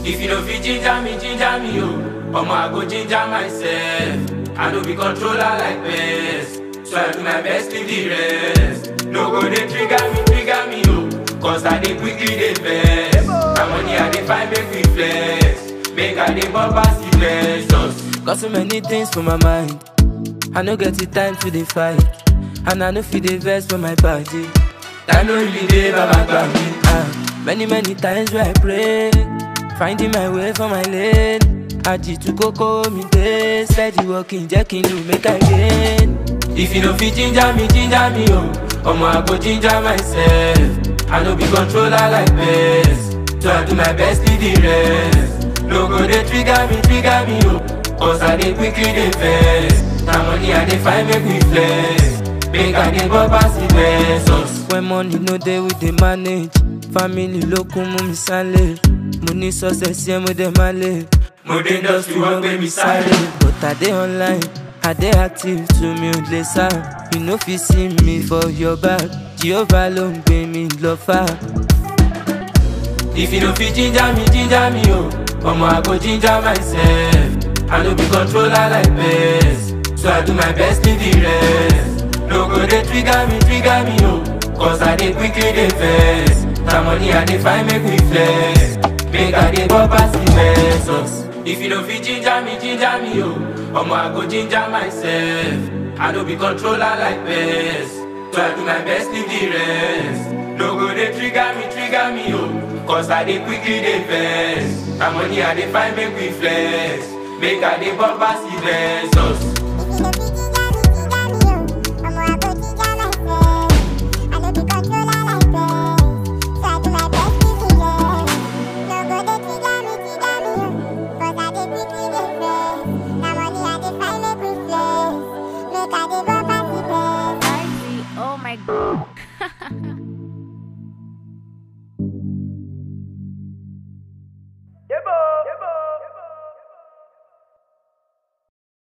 If you no fit ginger me, ginger me, oh. Omo, I go ginger myself. I no be controller like best. So I do my best, leave the rest. No go dey trigger me, trigger me, oh. Cause I dey quickly dey vex. My money I dey find make me flex. Make I dey bump pass the blessings. Got so many things for my mind. I no get the time to dey fight. And I no fit dey vex for my body. Time no really dey, baba gbà mí. Ah, many many times where I pray, finding my way for my lane. Aji tu koko mi dey, steady walking, jẹ́ kí n lù make I gain. If you no fit ginger me, ginger me, oh. Omo, I go ginger myself. I no be controller like best. So I do my best, leave the rest. No go dey trigger me, trigger me, oh. Cause I dey quickly dey vex. Na money I dey find make me flex. Make I dey go pass the blessings. When money no dey, we dey manage. Family ló kún mú mi sálẹ̀. Mo ní success yẹn mo dẹ̀ máa lè. Mo dé industry wọ́n gbé mi sáré. But I dey online, I dey active to mi ò lè sá. You no fit see me for your back. Jehovah ló ń gbé mi lọ fà. If you no fit ginger me, ginger me, oh. Omo, I go ginger myself. I no be controller like best. So I do my best, leave the rest. No go dey trigger me, trigger me, oh. Cause I dey quickly dey vex. Na money I dey find make me flex. Make I dey go pass the blessings. If you no fit ginger me, ginger me, oh. Omo, I go ginger myself. I no be controller like best. So I do my best, leave the rest. No go dey trigger me, trigger me, oh. Cause I dey quickly dey vex. Na money I dey find make me flex. Make I dey bump pass the blessings. Oh my god.